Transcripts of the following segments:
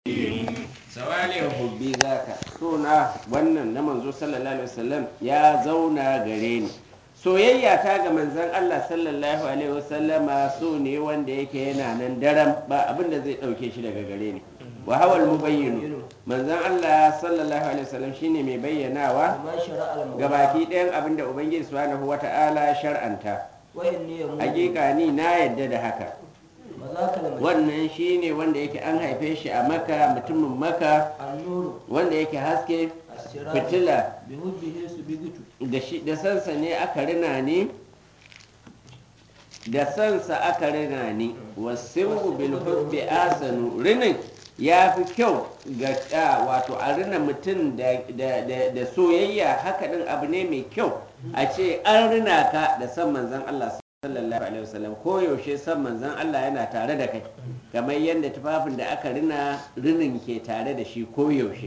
sawali hubbi zaka suna wannan na manzo sallallahu alaihi wasallam ya zauna gare ni soyayya ta ga manzon Allah sallallahu alaihi wasallama so ne wanda yake yana nan daram ba abin da zai dauke shi daga gare ni wa hawal mubayyinu manzon Allah sallallahu alaihi wasallam shine mai bayyanawa ga baki ɗayan abin da ubangiji subhanahu wata'ala shar'anta hakika ni na yadda da haka wannan shi ne wanda yake an haife shi a maka mutumin maka wanda yake haske fitila da sansa ne aka rina ni da sansa aka rina ni wasu bilhubbi asanu rinin ya fi kyau ga wato a rina mutum da soyayya haka din abu ne mai kyau a ce an rina ka da san manzan Allah sallallahu alaihi wasallam ko yaushe san manzon Allah yana tare da kai kamar yadda tufafin da aka rina rinin ke tare da shi ko yaushe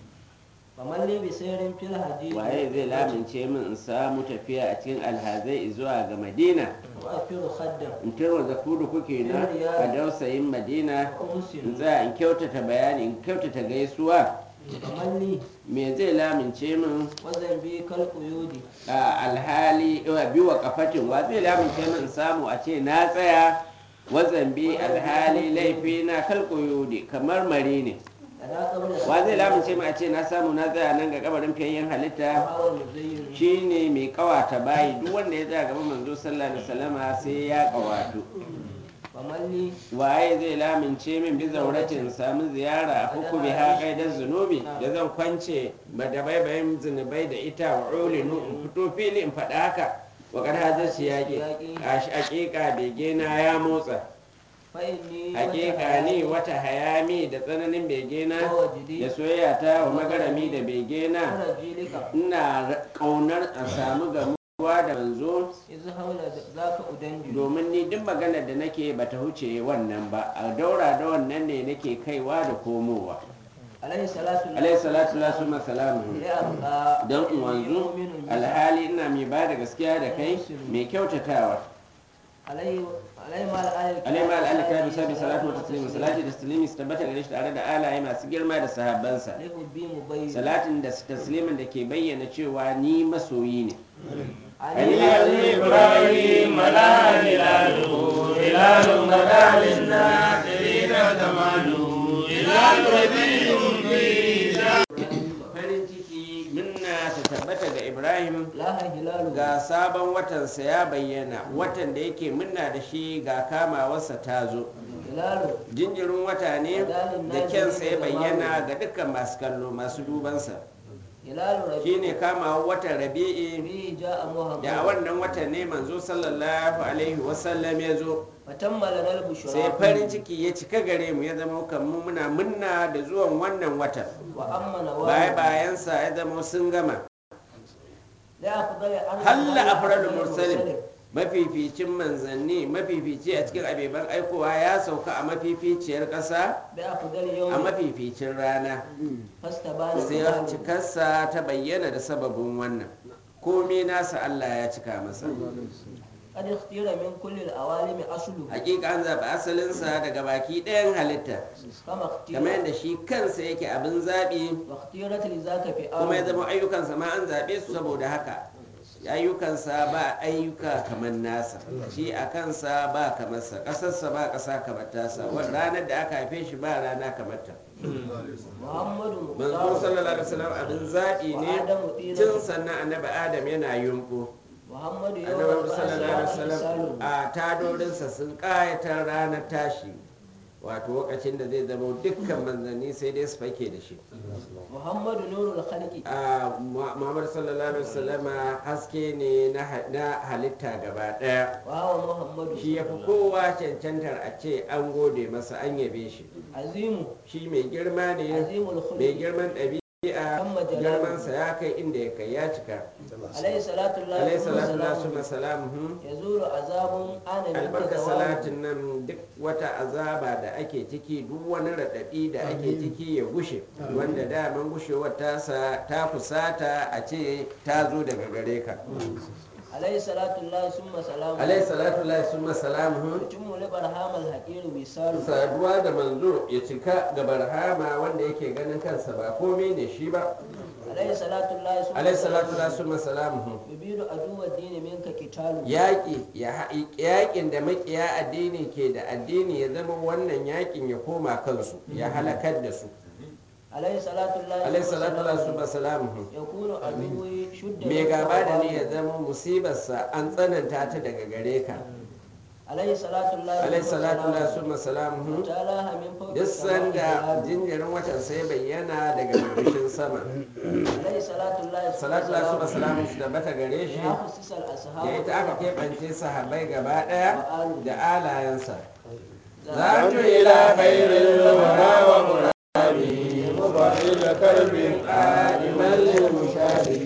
waye zai lamince min in samu tafiya a cikin alhazai zuwa ga madina in turwa da kudu kuke na a dausayin madina in za in kyautata bayani in kyautata gaisuwa me zai lamince min a alhali biwa kafatin wa zai lamince min samu a ce na tsaya wazan bi alhali laifi na kalkoyodi kamar mare ne wa zai lamince min a ce na samu na tsaya nan ga kabarin fiyayyen halitta shi ne mai kawata bayi duk wanda ya tsaya gaban manzo sallallahu alaihi wasallama sai ya kawatu waye zai lamince min bi zauratin samu ziyara a hukumi ha kaidar zunubi da zan kwance madabaibayin zunubai da ita wa ulinu in fito fili in faɗa haka wa kad hajar shi yaƙi a hakika begena ya motsa hakika ni wata hayami da tsananin begena da soyayya ta wa magarami da begena ina ƙaunar a samu gamu ruwa da manzo domin ni duk maganar da nake bata huce wannan ba a daura da wannan ne nake kaiwa da komowa alaihi salatu lasu masalamu don in wanzu alhali ina mai ba da gaskiya da kai mai kyautatawa alaihi ma al'alika bi sabi salatu wa taslimi salati da taslimi su tabbata gare shi tare da alaye masu girma da sahabbansa salatin da taslimin da ke bayyana cewa ni masoyi ne علي إبراهيم لا هلال هلال مدى للناصرين زمانه هلال ربيع farin ciki minna ta tabbata ga ibrahim ga sabon watansa ya bayyana watan da yake minna da shi ga kamawarsa ta zo jinjirin wata ne da kyansa ya bayyana ga dukkan masu kallo masu dubansa shi ne kama watan rabi'i da a wannan watan ne manzo sallallahu alaihi wasallam ya zo sai farin ciki ya cika gare mu ya zama kammu muna munna da zuwan wannan watan baya bayansa ya zama sun gama halla afradul mursalin mafificin manzanni mafifici a cikin abeban aikowa ya sauka a mafificiyar ƙasa a mafificin rana sai cikarsa ta bayyana da sababin wannan komai nasa Allah ya cika masa hakika an zaɓi asalinsa daga baki ɗayan halitta kamar yadda shi kansa yake abin zaɓi kuma ya zama ayyukansa ma an zaɓe su saboda haka ayyukansa ba ayyuka kamar nasa shi a kansa ba kamarsa ƙasarsa ba ƙasa kamar tasa ranar da aka haife shi ba rana kamar ta manzo sallallahu alaihi wasallam abin zaɓi ne tun sannan annabi adam yana yunko annabi sallallahu alaihi wasallam a tadorinsa sun ƙayatar ranar tashi wato lokacin da zai zama dukkan manzanni sai dai su fake da shi muhammadu nurul khalqi a muhammad sallallahu alaihi wasallam haske ne na halitta gaba daya wa muhammadu shi yafi kowa cancantar a ce an gode masa an yabe shi azimu shi mai girma ne azimul khulq mai girman ɗabi'a girmansa ya kai inda ya kai ya cika alayhi salatu alaihi salatu lillahi wa salamu yazuru azabun ana albarka salatin nan duk wata azaba da ake ciki duk wani raɗaɗi da ake ciki ya gushe wanda daman gushewar tasa ta fusata a ce ta zo daga gare ka عليه صلاة الله ثم سلامه alaihi salatu lahi summa salamuhu يتم لبرهام الحقير وصاله saduwa da manzo ya cika ga barhama wanda yake ganin kansa ba komai ne shi ba عليه صلاة الله ثم alaihi salatu lahi سلامه summa salamuhu يبيد عدو الدين منك قتاله yaƙi ya haɗi yaƙin da maƙiya addini ke da addini ya zama wannan yaƙin ya koma kansu ya halakar da su عليه صلاة الله alaihi ثم salatu lahi سلامه summa salamuhu يكون عدوي شد mai منك gaba da ni وباله. ya zama musibarsa an tsananta ta daga gare ka عليه صلاة الله alaihi ثم salatu lahi سلامه summa salamuhu وتعالى من فوق duk السماء sanda هلاله. jinjirin watan sai bayyana daga birbishin sama عليه صلاة الله ثم salatu lahi summa سلامه salamu su tabbata gare shi يا خصيص الأصحاب da ita aka keɓance sahabbai gaba ɗaya da alayensa ذهبت زعمت إلى خير الورى ومرابه مفرج كرب قائما للمشابه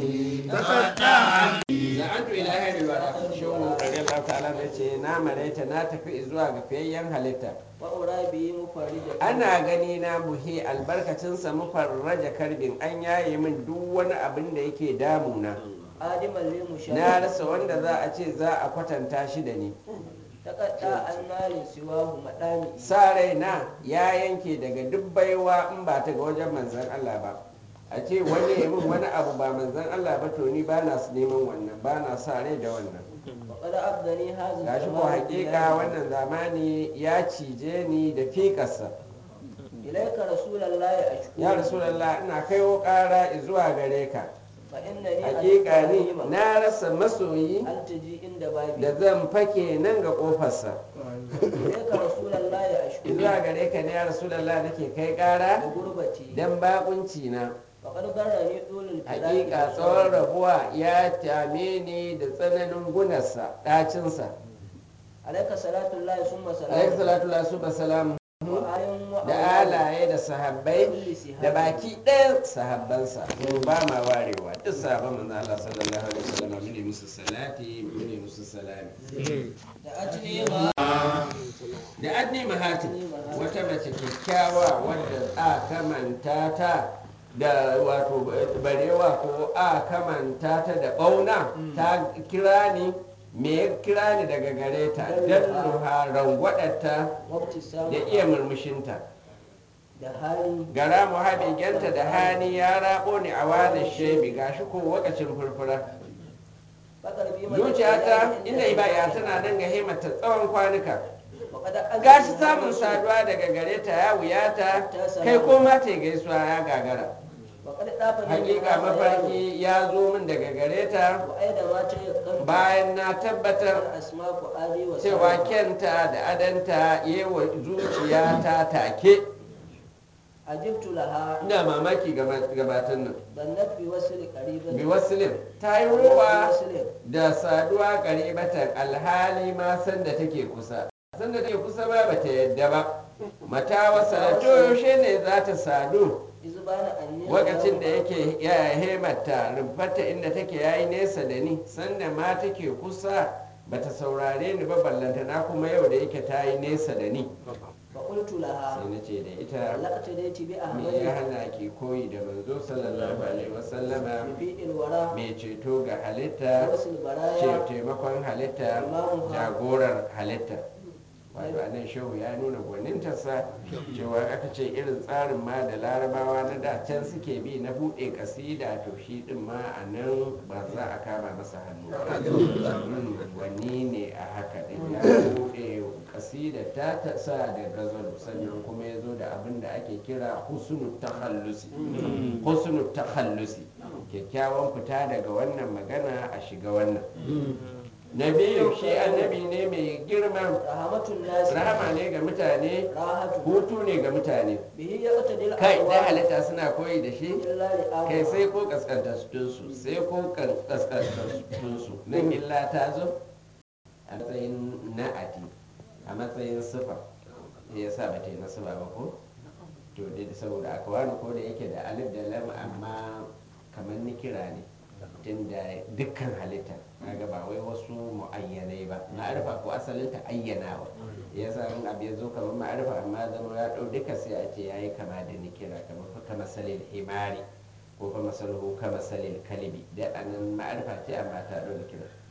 زعمت إلى خير الورى شو رضي الله تعالى ce na maraita na tafi zuwa ga fiyayyen halitta وأرى به مفرجا ana gani na buhi albarkacinsa mufarraja karbin an yaye min duk wani abin da yake damuna آدما na للمشاهد rasa wanda za a ce za a kwatanta shi da ni تقطع النار سواه مدامي sa raina ya yanke daga duk baiwa in ba ta ga wajen manzan Allah ba a ce wani ya min wani abu ba manzan Allah ba to ni ba na su neman wannan ba na sa rai da wannan وقد أبدني هذا gashi ko الزمان hakika بلاد. wannan zamani ya cije ni da fiƙarsa إليك رسول الله أشكو ya rasulallah ina kaiwo ƙara zuwa gare ka فإنني hakika ni أدعو na rasa masoyi هل تجي عند بابي da zan fake nan ga ƙofarsa إليك رسول الله أشكو zuwa gare ka ne ya rasulallah nake kai ƙara بغربتي dan bakunci na وقد غرني طول الفراق hakika tsawon rabuwa ya tame ni da tsananin gunarsa ɗacinsa عليك صلاة الله ثم alaihi سلام salatu lasu salam وآل da alaye da sahabbai da baki ɗayan sahabbansa mu ba ma warewa duk sahabban manzo Allah sallallahu alaihi wasallam mu ne musu salati mu ne musu salami دعتني ما da adni mahati wata mace kyakkyawa wadda a kamanta ta da wato barewa ko a kamanta ta da bauna ta kira ni me ya kira ni daga gare ta dalluha rangwadarta وابتسام da iya murmushinta da hali gara muhabiganta da hani ya rabo ni a wani shebi gashi ko wakacin furfura bakar bi mata zuciyata inda ibaya tana nan ga himata tsawon kwanuka وقد أنت gashi من samun هذا saduwa daga gare ta ya wuyata kai ko ma ta gaisuwa ya gagara وقد طافني من hakika هذا يوم. mafarki ya zo min daga gare ta وأيضا ما تيقنت bayan na أن tabbatar أسماء فؤادي cewa وسلامة kyanta da adanta yewa zuciyata take أجبت لها ina mamaki gabatan nan ظنت بوصل قريبا bi wasilin ta yi ظنت ruwa بوصل da saduwa karibatan alhali ma sanda take kusa sanda take kusa ba bata yadda ba mata wasa to yaushe ne za ta sadu إذ بان أني lokacin da غلام. yake ya hemata rubbata inda take yayi nesa da ni sanda ma take kusa bata saurare ni ba ballanta na kuma yau da yake ta yi nesa da ni فقلت لها sai na ce da ita هل اقتديت me ya بأحمد hana ki koyi da manzo sallallahu alaihi wasallama رفيع الورى mai ceto ga halitta غوث ce البرايا taimakon halitta jagorar halitta wato anan shehu ya nuna gwanintarsa cewa aka ce irin tsarin ma da larabawa na da can suke bi na buɗe kasida to shi din ma a nan ba za a kama masa hannu ba Mm, wani ne a haka din ya buɗe kasida ta ta sa da gazalu sannan kuma ya zo da abin da ake kira husnu takhallusi husnu takhallusi kyakkyawan fita daga wannan magana a shiga wannan na biyu shi annabi ne mai girma رحمة الناس rahama ne ga mutane راحته hutu ne ga mutane به يقتدي kai da الأقوام halitta suna koyi da shi إلا kai لآمها sai ko kaskantattunsu sai ko kaskantattunsu nan illa ta zo a matsayin na'ati a matsayin sifa ya sa ba ta yi nasu ba ko to dai da saboda aka wani ko da yake da alif da lam amma kamar ni kira ne tunda dukkan halitta kaga ba wai wasu mu'ayyanai ba ma'arifa ko asalin ta ayyanawa ya sa in abu ya zo kamar ma'arifa amma zama ya ɗau duka sai a ce yayi kama da ni kira kamar fa kama salil himari ko fa masaluhu kama salil kalibi da anan ma'arifa ce amma ta ɗau kira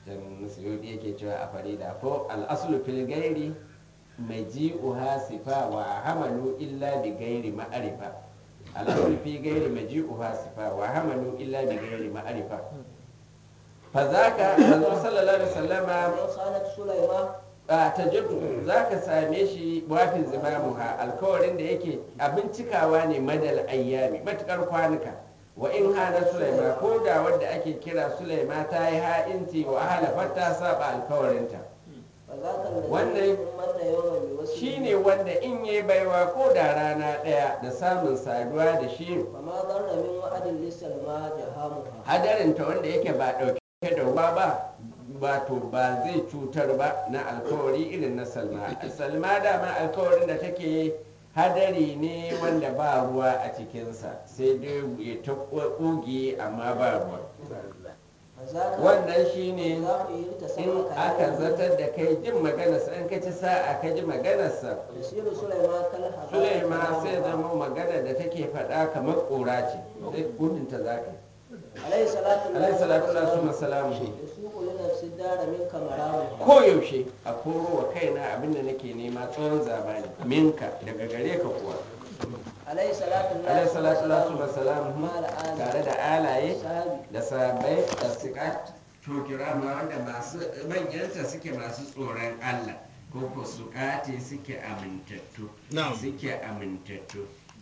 dan suyudi yake cewa a farida ko al'aslu fil gairi maji'uha sifa wa hamalu illa bi gairi ma'arifa al'aslu fi gairi maji'uha sifa wa hamalu illa bi gairi ma'arifa fa zaka manzo sallallahu alaihi wasallama ومن خانت سليمان a tajaddu za ka same shi wafin zimamuha alkawarin da yake abin cikawa ne madal ayyami matukar kwanuka wa in hana sulaima ko da wadda ake kira sulaima ta yi ha'inci wa halafar ta saba alkawarinta فذاك الذي wannan من يوما بوسله shine wanda in yi baiwa ko da rana ɗaya da samun saduwa da shi فما ضر من وعد لسلمى جهامها hadarinta wanda yake ba ɗauke da ruwa ba wato ba zai cutar ba na alkawari irin na salma salma dama alkawarin da take hadari ne wanda ba ruwa a cikinsa sai dai ya ta ƙugi amma ba ruwa فذاك wannan shine إذا خيرت in سمع aka كلامه zartar da kai jin maganarsa in ka ci sa'a ka ji maganarsa يصير سليمان كالحباب Sulaima sai كلامها. zama maganar da take faɗa kamar ƙura ce sai gudunta za ka yi عليه الصلاة alaihi salatu والسلام wassalamu يسوق لنفس الدار منك مرامها koyaushe a koro wa kaina abin da nake nema tsawon zamani minka daga gare ka kuwa عليه الصلاة alaihi salatu والسلام wassalamu مع الآن tare da alaye sahabi da sahabbai da sikat to kirama wanda masu manyanta suke masu tsoron Allah ko ko sukati suke amintattu Na'am. suke amintattu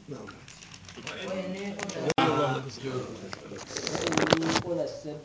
وإني أنسب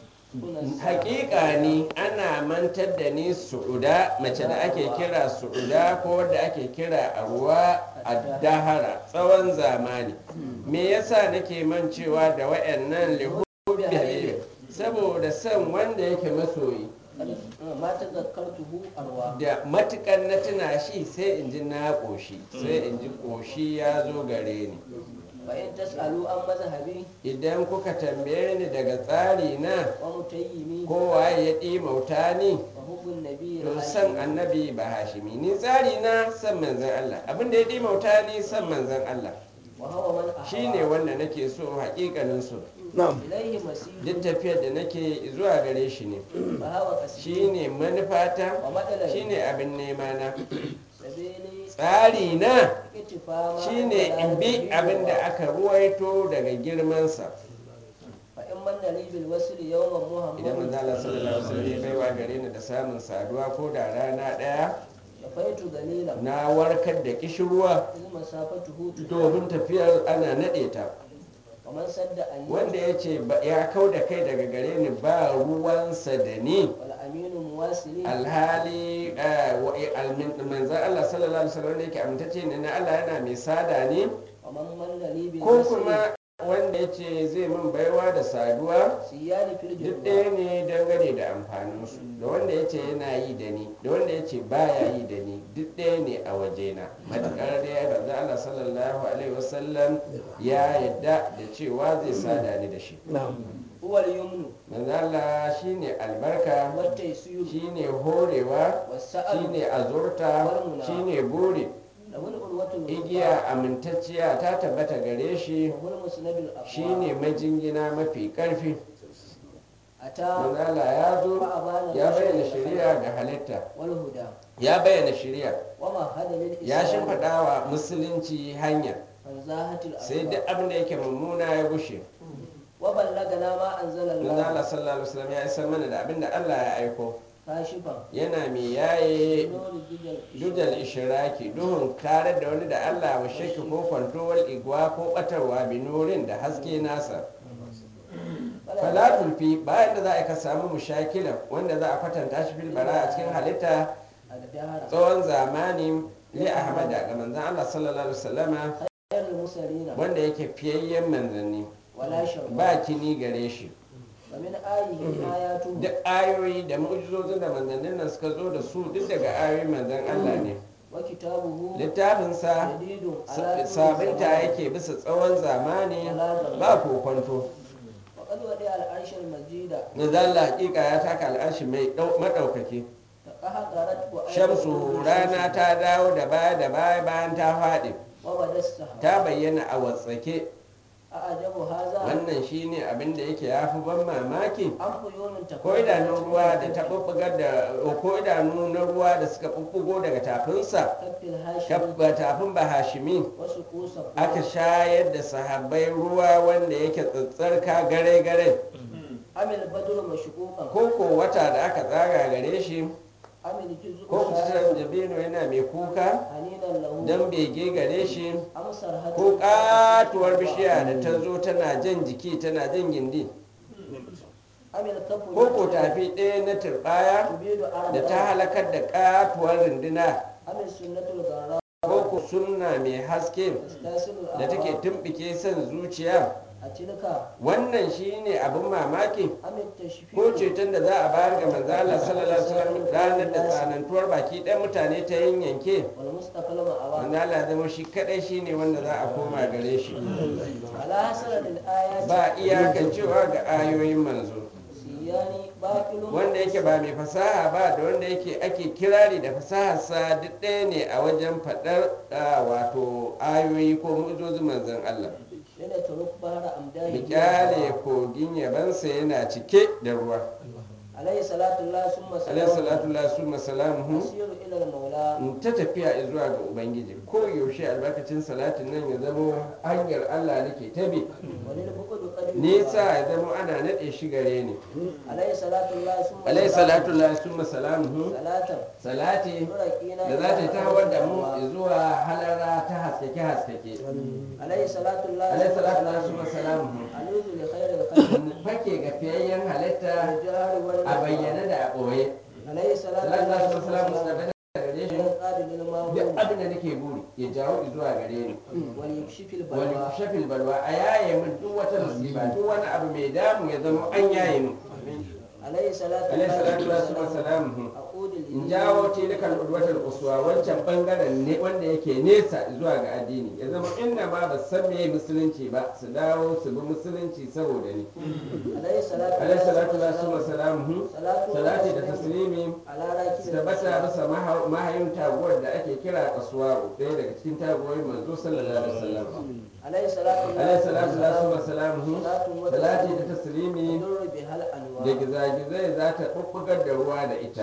hakika ni ana mantar da ni su'uda mace da ake kira su'uda ko wadda ake kira arwa addahara tsawon zamani me yasa nake mancewa da wayannan lihubbi habibi saboda son wanda yake masoyi ما تذكرته أروى da matukan na tuna shi sai in ji na ƙoshi sai in ji ƙoshi ya zo gare ni فإن تسألوا عن مذهبي idan kuka tambaye ni daga tsari na ومتيمي kowaye ya ɗimauta ni وحب النبي to san الحاشمي annabi ba hashimi ni tsari na san manzan Allah abinda ya ɗimauta ni san manzan Allah وهو من shine أحوى wanda nake so haƙiƙanin so إليه مسيح duk tafiyar da nake zuwa gare shi ne فهو قسيم shine manufata ومثلا shine abin nema na سبيلي tsari na اكتفى ما shine أنزل in bi به abin da الله. aka ruwaito daga girmansa فإن من لي بالوصل يوما idan manzo محمد Allah sallallahu alaihi wasallam ya baiwa gare ni da samun saduwa ko da rana ɗaya شفيت ذليلا na warkar da kishirwa إذ مسافته تدعى domin tafiyar ana naɗe ta ومن صد أني wanda ya ce ya kau da kai daga gare ni ba ruwansa da ni والأمين مواسلي alhali eh, wa- eh, almin- manzan Allah sallallahu alaihi wasallam da yake amintacce ne na Allah yana mai sada ne ومن من لي ko بالوصل kuma wanda ya ce zai min baiwa da saduwa سيان في duk الجنة ɗaya ne dangane da amfaninsu da wanda ya ce yana yi da ni da wanda ya ce baya yi da ni duk ɗaya ne a wajena matuƙar dai manzo Allah sallallahu alaihi wasallam ya yadda da cewa zai sada ni da shi هو اليمن manzo Allah shine albarka والتيسير shine horewa والسأل shine azurta shine buri له العروة الوثقى igiya amintacciya ta tabbata gare shi وهو المسند الأقوى shine majingina mafi ƙarfi أتى manzo Allah ya zo ya bayyana shari'a ga halitta والهدى ya bayyana shari'a ومهد ya للإسلام shimfiɗa wa musulunci hanya فنزاهة sai duk الأسباب abin da yake mummuna ya gushe وبلغنا ما أنزل manzo الله Allah sallallahu alaihi wasallam ya isar mana da abin da Allah ya aiko كاشفا yana mai yaye نور الدجل dujal ishiraki duhun kare da wani da Allah wa shakki ko kwantowar igwa ko batarwa binurin da haske nasa falatul fi bayan da za a ka samu mushakilan wanda za a kwatanta shi fil bara a cikin halitta الدهر tsawon zamani li ahmada ga manzon Allah sallallahu alaihi wasallama خير المرسلين wanda yake fiyayyen manzanni ولا شر ba kini gare shi ومن آيه آياته duk ayoyi da mu'jizozin da manzannin nan suka zo da su duk daga ayoyin manzon Allah ne وكتابه littafinsa جديد على طول sabinta الزمان. yake bisa tsawon zamani ba kokwanto وقد ودع العرش المجيد na zalla hakika ya taka al'arshi mai ɗau- maɗaukaki تقهقرت وأيضا shamsu rana ta dawo da baya da baya bayan ta faɗi وبدا السحاب ta bayyana a watsake أعجب هذا wannan shine abin da yake yafi ban mamaki أم عيون ko idanun ruwa da ta bubbugar da ko idanu na ruwa da suka bubbugo daga tafinsa كف الهاشم kabba tafin bahashimi وسقو صفوان aka shayar da sahabbai ruwa wanda yake tsatsarka gare gare أم البدر مشقوقا ko ko wata da aka tsaga gare shi أم الجزء ko kusurar شاعر dabino yana mai kuka حنينا له don bege gare shi أم سرهة ko katuwar bishiya da ta zo tana jan jiki tana jan gindi أم الكف ko ko tafi ɗaya na turbaya تبيد da ta أرضا halakar da katuwar runduna أم السنة الغراء ko ko sunna mai haske تستاسل da take الأهواء tumbike son zuciya أتلك wannan shine abin mamaki أم التشفيع ko ceton da za a bayar ga manzo Allah sallallahu alaihi wasallam ranar da tsanantuwar baki ɗaya mutane ta yin yanke والمصطفى المأوى manzo Allah ya zama shi kadai shine wanda za a koma gare shi على حسن الآيات ba iyakan cewa ga ayoyin manzo سياني باطل wanda yake ba mai fasaha ba da wanda yake ake kirari da fasaharsa duk ɗaya ne a wajen faɗar ah, wato ayoyi ko mu'ujojin manzon Allah لنترك بحر da أمداه kyale kogin yabansa yana cike da ruwa عليه صلاة الله ثم alaihi salatu سلامه la summa salamuhu أسير إلى المولى in ta tafiya zuwa ga ubangiji ko yaushe albarkacin salatin nan ya zamo hanyar Allah nake tabi وللبقد قد nisa ya zamo ana naɗe shi gare ni عليه صلاة الله ثم alaihi salatu سلامه la summa salamuhu صلاة salati تركينا da za ta yi ta hawar da mu zuwa halara ta haskake haskake عليه صلاة الله alaihi ثم salatu la سلامه summa salamuhu ألوذ لخير الخلق fake ga fiyayyen halitta الجهر a والنجوى bayyane da a ɓoye عليه صلاة salatu la الله summa ثم salamuhu سلامه da gare shi والقاد duk للمامون abin da nake buri ya jawo zuwa gare ni وليكشف wani البلوى shafil balwa a yaye min duk wata musiba duk wani abu mai damu ya zama an yaye min عليه صلاة alaihi salatu الله wa ثم سلامه salamuhu أقود in jawo tilikal udwatul uswa wancan bangaren ne wanda yake nesa zuwa ga addini ya zama inda ma ba san me musulunci ba su dawo su bi musulunci saboda ni عليه صلاة alaihi salatu الله wa ثم سلامه salamuhu salati da taslimi على راكب su tabbata bisa maha- mahayin taguwar da ake kira kasuwaru ɗaya daga cikin taguwoyin manzo sallallahu alaihi wasallam عليه صلاة الله alaihi ثم salatu wa سلامه salamuhu صلاة salati da وتسليم taslimi تدر بها da الأنواع gizagizai za ta ɓuɓɓugar da ruwa da ita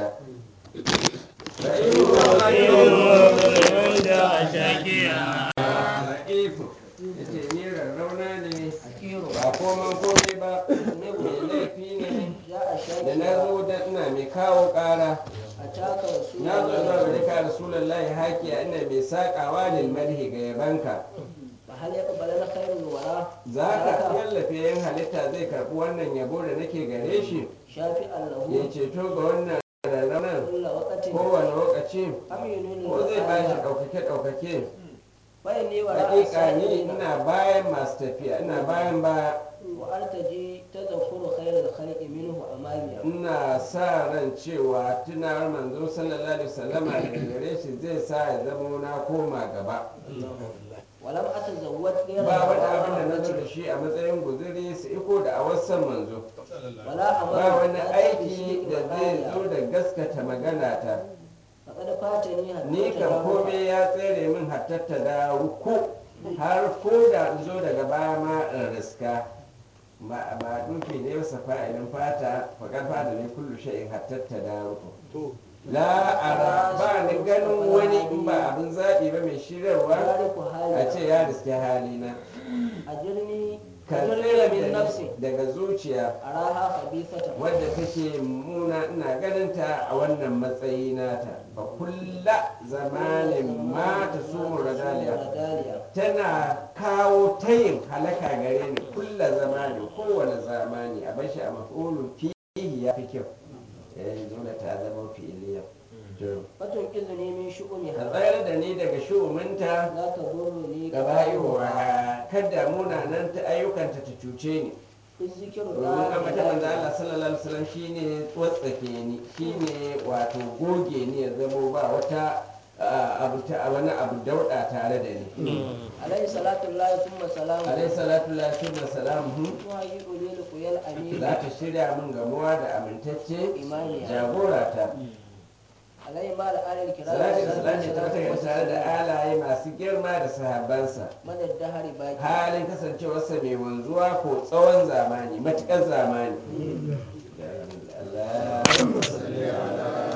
ra'ifu ya ce ni rarrauna ne ba koman komai ba mai laifi ne جاء da na شاكيا zo da ina mai kawo ƙara أتاك رسول na zo zuwa gare الله ka rasulullahi hakiya ina mai saƙawa lil madhi ga yabanka فهل يقبل الخير الورى za ka yallafe yin halitta zai karɓi wannan yabo da nake gare shi شافئا ya له ceto ga wannan rarraunan كل وقت kowane lokaci أم ينول ko zai ba shi البقايا ɗaukake-ɗaukake فإني وراء hakika ni السائلين ina bayan masu tafiya ina bayan baya وأرتجي تذكر خير الخلق منه أمامي ina sa ran cewa tunar manzo sallallahu alaihi wasallama daga gare shi zai sa ya zama na koma gaba ولم أتزود غير ba wani abin da na zo الهوى da shi a matsayin guzuri su iko da a wasan manzo ولا ba أمر wani لا aiki تشريك da zai zo مقاليا da gaskata magana ta فقد فاتني ni حتى kan تدارك komai ya tsere min hattatta da ruku har ko da in zo daga baya ma in riska ba ba duki ne masa fa'ilin fata faƙar fada ne kullu shay'in hattatta da ruku la ara ba ni ganin wani in ba abin zaɓi ba mai shirarwa تدارك a ce حالي ya riske halina أجرني ka أجرني tsere من da نفسي ni daga zuciya أراها خبيثة wadda take mummuna ina ganin ta a wannan matsayi nata fa kulla zamanin ma ta sumu radaliya radaliya tana kawo tayin halaka gare ni kulla zamanin kowane zamani a bashi a maf'ulun fihi ya fi kyau yanzu da ta zama fi'iliya to فتنقذني من ka شؤمها tsayar da ni daga shu'uminta لا تضرني gaba'iwa kada munanan ta ayyukanta ta cuce ni الذكر domin an mata manzo Allah لا sallallahu alaihi wasallam shine tsatsake ni shine wato goge ni ya zamo ba wata ah, abu ta wani abu dauda tare da ni عليه صلاة الله ثم سلامه alaihi salatu la sunna salamuhu وهي لي لقيا الأمين za ta shirya min gamuwa da amintacce إمامي jagora ta alaihi ma da alil kiram salati da salami ta salatu tabbata tare da alaye masu girma da sahabbansa madad dahari baki halin kasancewarsa mai wanzuwa ko tsawon zamani matuƙar zamani Allah